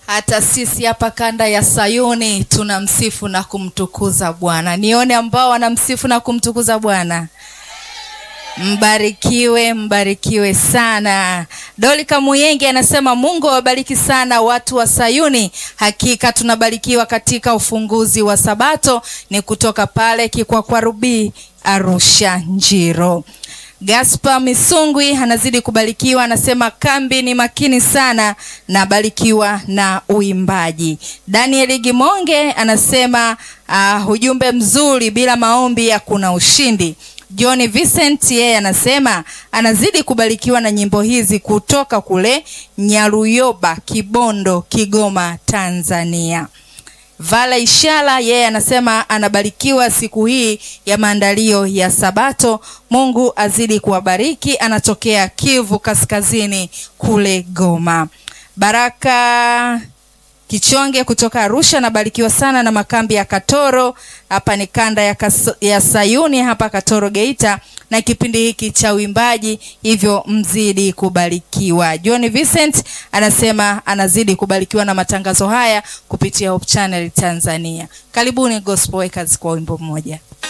Hata sisi hapa kanda ya Sayuni tunamsifu na kumtukuza Bwana. Nione ambao wanamsifu na kumtukuza Bwana. Mbarikiwe, mbarikiwe sana. Doli Kamuyenge anasema Mungu awabariki sana watu wa Sayuni. Hakika tunabarikiwa katika ufunguzi wa Sabato, ni kutoka pale Kikwakwarubi, Arusha, Njiro. Gaspar Misungwi anazidi kubarikiwa, anasema kambi ni makini sana, nabarikiwa na uimbaji. Daniel Gimonge anasema uh, ujumbe mzuri, bila maombi hakuna ushindi. John Vincent yeye anasema anazidi kubarikiwa na nyimbo hizi kutoka kule Nyaruyoba, Kibondo, Kigoma, Tanzania. Vala Ishala yeye anasema anabarikiwa siku hii ya maandalio ya Sabato. Mungu azidi kuwabariki. Anatokea Kivu Kaskazini kule Goma. Baraka Kichonge kutoka Arusha anabarikiwa sana na makambi ya Katoro. Hapa ni kanda ya, kas, ya Sayuni hapa Katoro Geita, na kipindi hiki cha uimbaji, hivyo mzidi kubarikiwa. John Vincent anasema anazidi kubarikiwa na matangazo haya kupitia Hope Channel Tanzania. Karibuni Gospel Workers kwa wimbo mmoja.